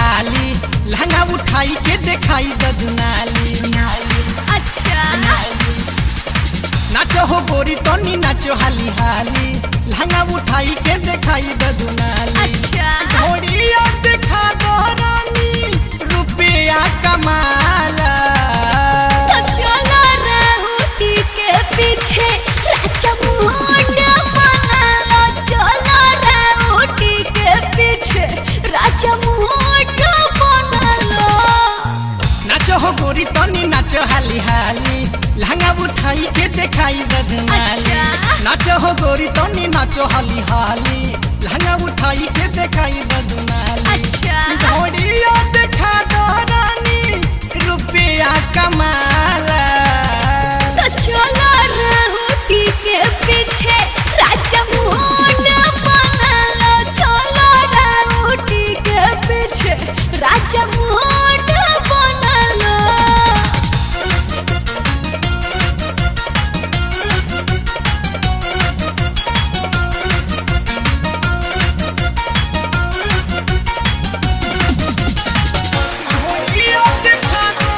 हाली लहंगा उठाई के देखाई ददनाली अच्छा नाचो हो गोरी तनी नाचो हाली हाली लहंगा उठाई के देखाई ददनाली अच्छा घोड़िया देखा दो रानी रुपया कमाला तो चलो रहूटी के पीछे राजा मुंड बनालो चलो रहूटी के पीछे राजा मुंड बनालो नाचो हो गोरी तनी नाचो हाली हाली लहंगा उठाई के देखाई ददनाली अच्छा। नाचो हो गोरी तनी नाचो हाली हाली लहंगा उठाई के देखाई ददनाली अच्छा घोड़िया देखा दो रानी रुपया कमाला तो चलो रहूटी के पीछे राजा मुंड बनालो चलो रहूटी के पीछे राजा मुंड बनालो घोड़िया देखा दो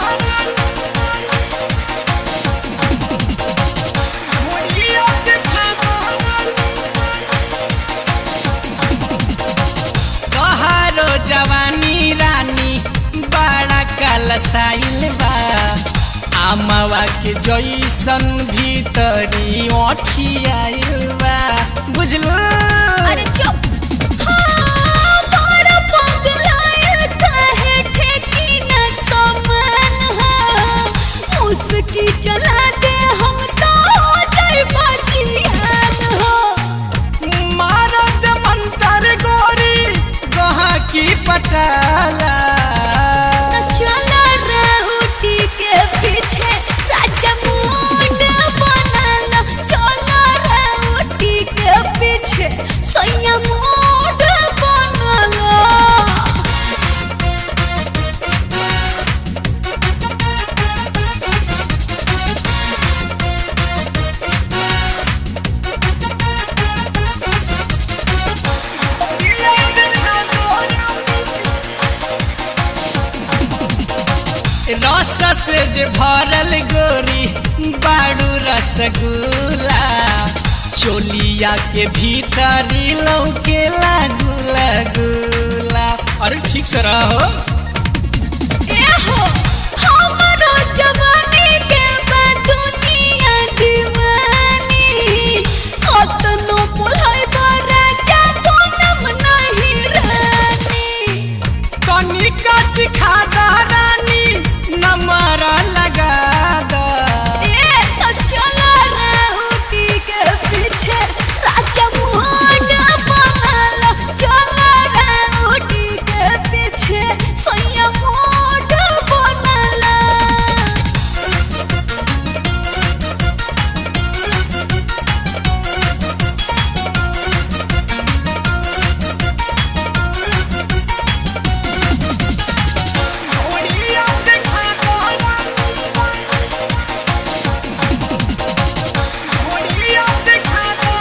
घोड़िया देखा दो तोहारो जवानी रानी बड़ा कलसाइल बा आमवा के जैसन भीतरी ओठियाइल बा बुझलू अरे चुप हाँ, बड़ा पगलायल काहे ठेकी न समान हो। मुस्की चला दे हम तो हो जाए बाजियान हो। मारद मंतर गोरी गहा की पटाला न चलो रहूटी के पीछे राजा मुंड बनाला। चलो रहूटी के पीछे सैया मुंड बनाला। रस से जे भरल गोरी बाड़ू रसगुल्ला चोलिया के भीतरी लौकेला गुला गुला अरे ठीक से रहो एहो, हमरो जवानी के बा दुनिया दीवानी। कतनो बोलाइबो राजा, बनम नहीं रानी। कनिका चिखा दा रानी नमर लगा दा ए, तो चलो रहूटी के पीछे राजा मुहांड बनाला। चलो रहूटी के पीछे सैया मुहांड बनाला। घोड़िया देखा दो घोड़िया देखा दो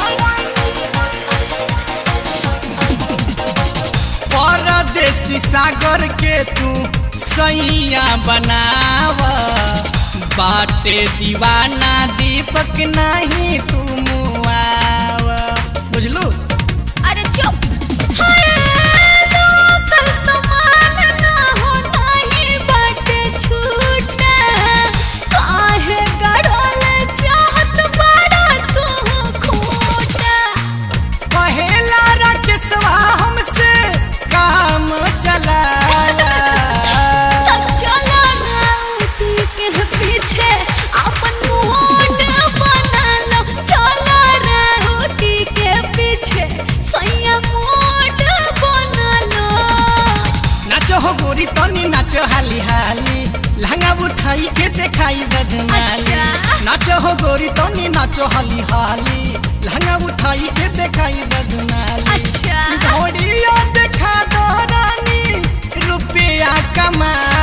परदेसी सागर के तू सैया बनाव बाटे दीवाना दीपक नहीं तू मुआव बुझलू अरे चुप हाय लोकल समान ना हो नहीं बाटे छूटा काहे गड़ल चाहत बड़ा तू खोटा पहेला राकेशवा हमसे काम चलाला सब चलो राउटी के पीछे अपन मुंड बना लो चलो राउटी के पीछे सैया मुंड बना लो नाचो हो गोरी तनी नाचो हाली हाली लहंगा उठाई के देखाई ददनाली अच्छा। नाचो हो गोरी तनी नाचो हाली हाली लहंगा उठाई के देखाई ददनाली अच्छा घोड़िया देखा दो रानी रुपया कमा